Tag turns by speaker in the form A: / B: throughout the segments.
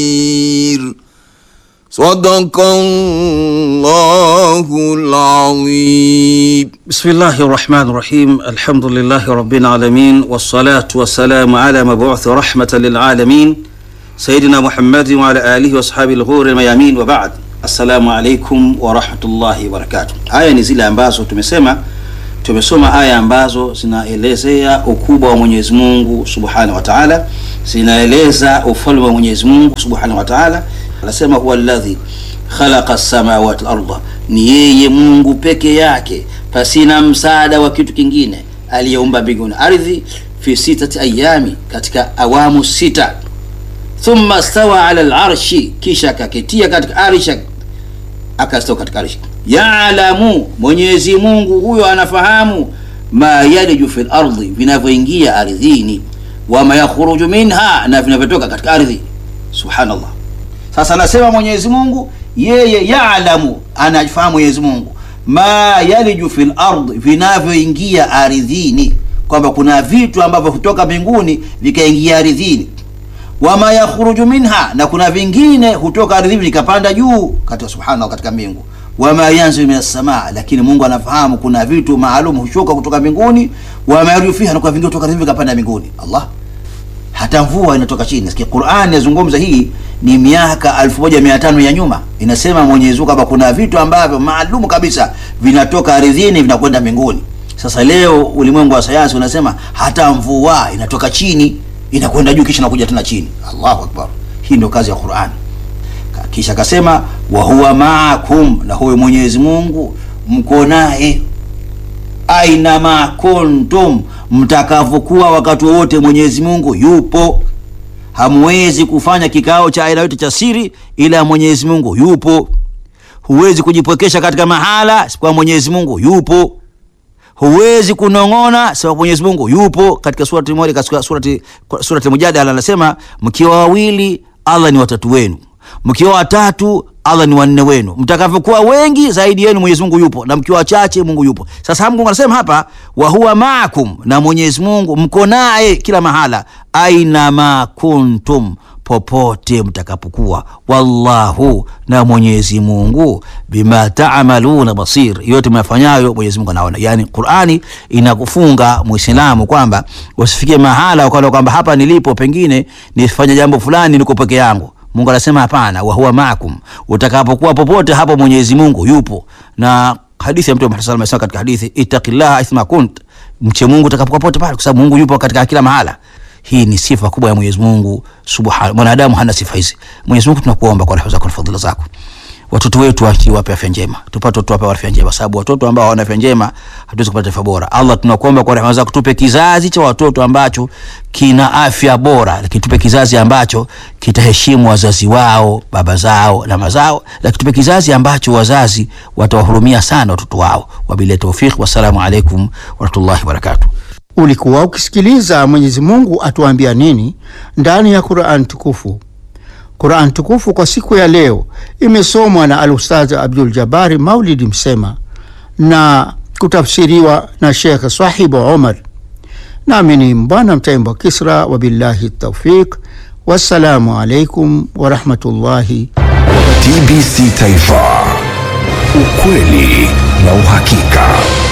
A: بصير صدق الله العظيم
B: بسم الله الرحمن الرحيم الحمد لله رب العالمين والصلاة والسلام على مبعوث رحمة للعالمين سيدنا محمد وعلى آله وصحابه الغور الميامين وبعد السلام عليكم ورحمة الله وبركاته aya ni zile ambazo tumesema tumesoma aya ambazo zinaelezea ukubwa wa Mwenyezi Mungu Subhanahu wa Ta'ala zinaeleza ufalme wa Mwenyezi Mungu Subhanahu wa Ta'ala anasema huwa alladhi khalaqa as-samawati wal-ardha ni yeye Mungu peke yake pasina msaada wa kitu kingine aliyeumba mbingu na ardhi fi sitati ayami katika awamu sita thumma stawa ala al-arshi kisha akaketia katika arsha akastawa katika arshi yaalamu Mwenyezi Mungu huyo anafahamu ma yaliju fil ardi vinavyoingia ardhini wama yakhruju minha na vinavyotoka katika ardhi subhanallah sasa anasema Mwenyezi Mungu yeye yaalamu anafahamu Mwenyezi Mungu ma yaliju fil ardi vinavyoingia ardhini kwamba kuna vitu ambavyo kutoka mbinguni vikaingia ardhini wama yakhruju minha na kuna vingine hutoka ardhini vikapanda juu katika subhanahu katika mbingu wama yanzilu minas samaa lakini Mungu anafahamu kuna vitu maalum hushuka kutoka mbinguni wama yarju fiha na kuna vingine kutoka ardhini vikapanda mbinguni Allah hata mvua inatoka chini nasikia Qur'an yazungumza hii ni miaka 1500 ya nyuma inasema Mwenyezi Mungu kwamba kuna vitu ambavyo maalum kabisa vinatoka ardhini vinakwenda mbinguni sasa leo ulimwengu wa sayansi unasema hata mvua inatoka chini inakwenda juu kisha inakuja tena chini Allahu akbar hii ndio kazi ya Qur'an kisha akasema wa huwa maakum na huyo Mwenyezi Mungu mko naye aina ma kuntum mtakavyokuwa wakati wowote Mwenyezi Mungu yupo hamwezi kufanya kikao cha aina yote cha siri ila Mwenyezi Mungu yupo huwezi kujipwekesha katika mahala isipokuwa Mwenyezi Mungu yupo huwezi kunong'ona sababu Mwenyezi Mungu yupo katika surati moja katika surati surati Mujadala anasema mkiwa wawili Allah ni watatu wenu mkiwa watatu Allah ni wanne wenu mtakavyokuwa wengi zaidi yenu Mwenyezi Mungu yupo na mkiwa wachache Mungu yupo sasa Mungu anasema hapa wa huwa maakum na Mwenyezi Mungu mko naye kila mahala aina ma kuntum popote mtakapokuwa wallahu na Mwenyezi Mungu bima taamaluna basir yote mnafanyayo Mwenyezi Mungu anaona yani Qur'ani inakufunga Muislamu kwamba usifikie mahala ukaona kwamba hapa nilipo pengine nifanye jambo fulani niko peke yangu Mungu anasema hapana, wa huwa maakum, utakapokuwa popote hapo Mwenyezi Mungu yupo. Na hadithi ya Mtume Muhammad sallallahu alaihi wasallam katika hadithi ittaqillaha aithma kunt, mche Mungu utakapokuwa popote pale, kwa sababu Mungu yupo katika kila mahala. Hii ni sifa kubwa ya Mwenyezi Mungu subhanahu. Mwanadamu hana sifa hizi. Mwenyezi Mungu tunakuomba kwa rehema zako na fadhila zako watoto wetu wape afya njema, tupate watoto wape afya njema, sababu watoto ambao hawana afya njema hatuwezi kupata taifa bora. Allah, tunakuomba kwa rehema zako tupe kizazi cha watoto ambacho kina afya bora, lakini tupe kizazi ambacho kitaheshimu wazazi wao, baba zao na mazao, lakini tupe kizazi ambacho wazazi watawahurumia sana watoto wao. Wabillahi tawfiq, wassalamu alaikum warahmatullahi wabarakatuh.
C: Ulikuwa ukisikiliza Mwenyezi Mungu atuambia nini ndani ya Qur'an tukufu. Qur'an tukufu kwa siku ya leo imesomwa na Al-Ustadh Abdul Jabari Maulidi Msema na kutafsiriwa na Sheikh Sahibu Omar, nami ni Mbwana Mtaimba Kisra. Wabillahi taufiq, wassalamu alaikum warahmatullahi
D: TBC Taifa, ukweli na uhakika.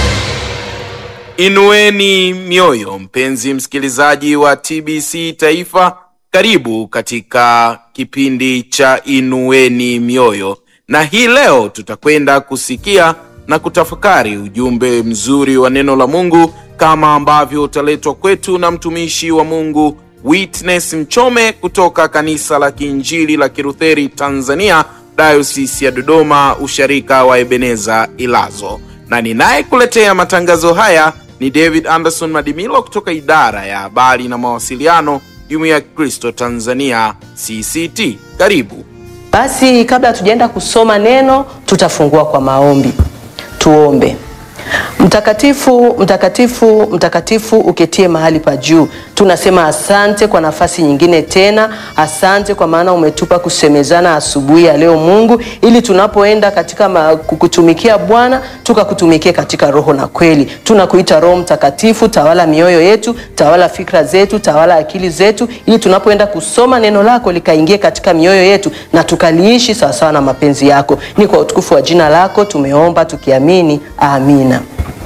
E: Inueni mioyo, mpenzi msikilizaji wa TBC Taifa, karibu katika kipindi cha Inueni Mioyo, na hii leo tutakwenda kusikia na kutafakari ujumbe mzuri wa neno la Mungu kama ambavyo utaletwa kwetu na mtumishi wa Mungu Witness Mchome kutoka kanisa la Kiinjili la Kilutheri Tanzania, Dayosisi ya Dodoma, usharika wa Ebeneza Ilazo, na ninayekuletea matangazo haya ni David Anderson Madimilo kutoka idara ya habari na mawasiliano Jumuiya ya Kristo Tanzania CCT. Karibu.
F: Basi kabla tujaenda kusoma neno, tutafungua kwa maombi. Tuombe. Mtakatifu, mtakatifu, mtakatifu uketie mahali pa juu. Tunasema asante kwa nafasi nyingine tena. Asante kwa maana umetupa kusemezana asubuhi ya leo Mungu, ili tunapoenda katika ma, kukutumikia Bwana tukakutumikie katika roho na kweli. Tunakuita Roho Mtakatifu, tawala mioyo yetu, tawala fikra zetu, tawala akili zetu, ili tunapoenda kusoma neno lako likaingie katika mioyo yetu na tukaliishi sawasawa na mapenzi yako. Ni kwa utukufu wa jina lako tumeomba tukiamini, amina.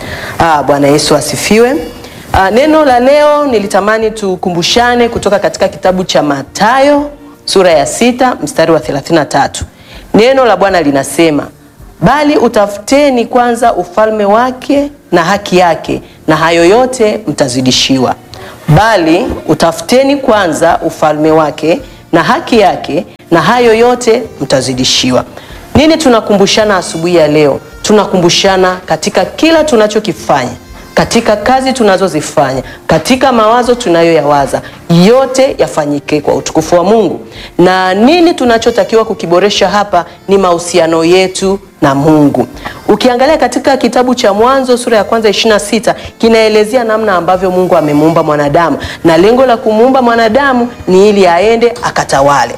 F: Ah, Bwana Yesu asifiwe. Ah, neno la leo nilitamani tukumbushane kutoka katika kitabu cha Mathayo sura ya sita mstari wa 33. Neno la Bwana linasema, bali utafuteni kwanza ufalme wake na haki yake, na hayo yote mtazidishiwa. Bali utafuteni kwanza ufalme wake na haki yake, na hayo yote mtazidishiwa. Nini tunakumbushana asubuhi ya leo? Tunakumbushana katika kila tunachokifanya, katika kazi tunazozifanya, katika mawazo tunayoyawaza, yote yafanyike kwa utukufu wa Mungu. Na nini tunachotakiwa kukiboresha hapa ni mahusiano yetu na Mungu. Ukiangalia katika kitabu cha Mwanzo sura ya kwanza 26 kinaelezea namna ambavyo Mungu amemuumba mwanadamu, na lengo la kumuumba mwanadamu ni ili aende akatawale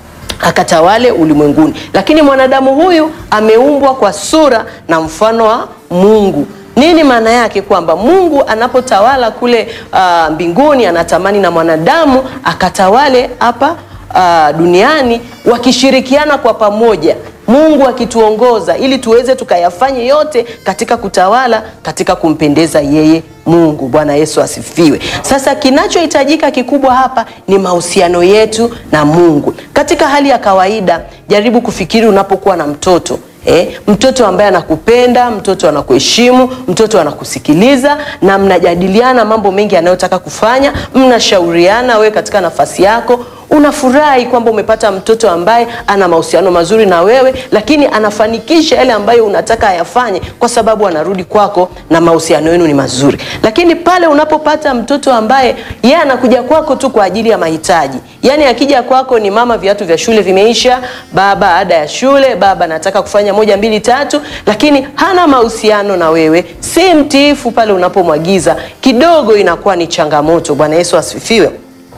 F: akatawale ulimwenguni. Lakini mwanadamu huyu ameumbwa kwa sura na mfano wa Mungu. Nini maana yake? Kwamba Mungu anapotawala kule uh, mbinguni anatamani na mwanadamu akatawale hapa uh, duniani wakishirikiana kwa pamoja, Mungu akituongoza ili tuweze tukayafanye yote katika kutawala, katika kumpendeza yeye Mungu. Bwana Yesu asifiwe. Sasa kinachohitajika kikubwa hapa ni mahusiano yetu na Mungu. Katika hali ya kawaida, jaribu kufikiri unapokuwa na mtoto Eh, mtoto ambaye anakupenda, mtoto anakuheshimu, mtoto anakusikiliza na mnajadiliana mambo mengi anayotaka kufanya, mnashauriana, wewe katika nafasi yako unafurahi kwamba umepata mtoto ambaye ana mahusiano mazuri na wewe, lakini anafanikisha yale ambayo unataka ayafanye, kwa sababu anarudi kwako na mahusiano yenu ni mazuri. Lakini pale unapopata mtoto ambaye yeye anakuja kwako tu kwa ajili ya mahitaji, yaani akija kwako ni mama, viatu vya shule vimeisha, baba, ada ya shule, baba, nataka kufanya moja mbili tatu, lakini hana mahusiano na wewe, si mtiifu pale unapomwagiza, kidogo inakuwa ni changamoto. Bwana Yesu asifiwe.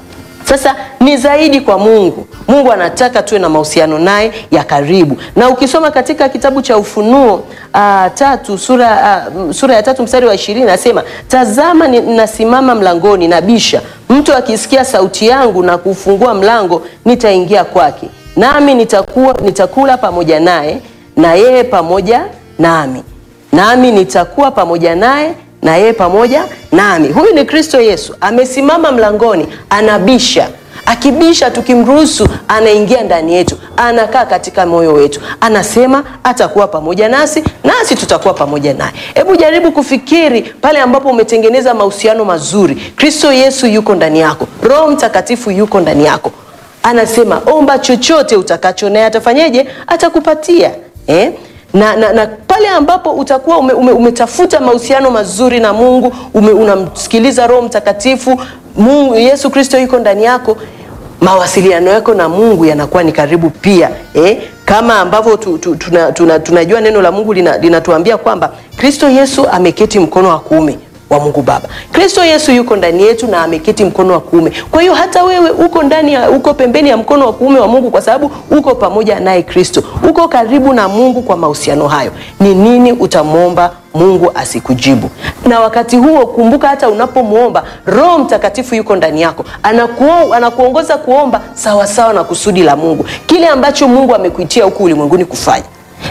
F: Sasa ni zaidi kwa Mungu. Mungu anataka tuwe na mahusiano naye ya karibu, na ukisoma katika kitabu cha Ufunuo uh, tatu sura, uh, sura ya tatu mstari wa ishirini nasema, tazama ninasimama mlangoni nabisha, mtu akisikia sauti yangu na kufungua mlango, nitaingia kwake, nami nitakuwa, nitakula pamoja naye na yeye pamoja nami, nami nitakuwa pamoja naye na yeye pamoja nami. Huyu ni Kristo Yesu, amesimama mlangoni, anabisha. Akibisha, tukimruhusu, anaingia ndani yetu, anakaa katika moyo wetu, anasema atakuwa pamoja nasi, nasi tutakuwa pamoja naye. Hebu jaribu kufikiri pale ambapo umetengeneza mahusiano mazuri, Kristo Yesu yuko ndani yako, Roho Mtakatifu yuko ndani yako, anasema omba chochote utakacho, naye atafanyeje? Atakupatia eh? na, na, na pale ambapo utakuwa ume, ume, umetafuta mahusiano mazuri na Mungu ume, unamsikiliza Roho Mtakatifu, Mungu Yesu Kristo yuko ndani yako, mawasiliano yako na Mungu yanakuwa ni karibu pia eh? Kama ambavyo tu, tu, tuna, tuna, tunajua neno la Mungu linatuambia lina kwamba Kristo Yesu ameketi mkono wa kuume wa Mungu Baba. Kristo Yesu yuko ndani yetu na ameketi mkono wa kuume. Kwa hiyo hata wewe uko ndani ya, uko pembeni ya mkono wa kuume wa Mungu kwa sababu uko pamoja naye Kristo. Uko karibu na Mungu kwa mahusiano hayo. Ni nini utamwomba Mungu asikujibu? Na wakati huo kumbuka, hata unapomwomba Roho Mtakatifu yuko ndani yako, anakuo, anakuongoza kuomba sawasawa sawa na kusudi la Mungu, kile ambacho Mungu amekuitia huku ulimwenguni kufanya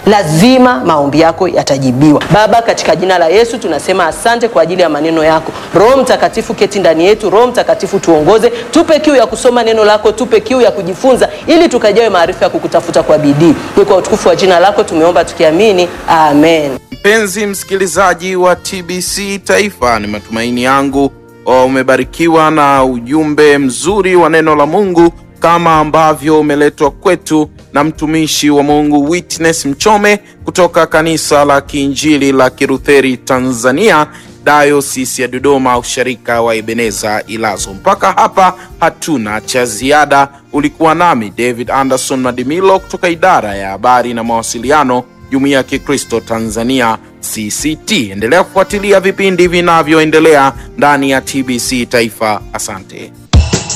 F: lazima maombi yako yatajibiwa. Baba, katika jina la Yesu tunasema asante kwa ajili ya maneno yako. Roho Mtakatifu keti ndani yetu. Roho Mtakatifu tuongoze, tupe kiu ya kusoma neno lako, tupe kiu ya kujifunza, ili tukajawe maarifa ya kukutafuta kwa bidii. Ni kwa utukufu wa jina lako tumeomba tukiamini, amen.
E: Mpenzi msikilizaji wa TBC Taifa, ni matumaini yangu umebarikiwa na ujumbe mzuri wa neno la Mungu kama ambavyo umeletwa kwetu na mtumishi wa Mungu Witness Mchome kutoka kanisa la Kiinjili la Kilutheri Tanzania, Dayosisi ya Dodoma, usharika wa Ebeneza Ilazo. Mpaka hapa hatuna cha ziada. Ulikuwa nami David Anderson Madimilo kutoka idara ya habari na mawasiliano, Jumuiya ya Kikristo Tanzania CCT. Endelea kufuatilia vipindi vinavyoendelea ndani ya TBC Taifa. Asante.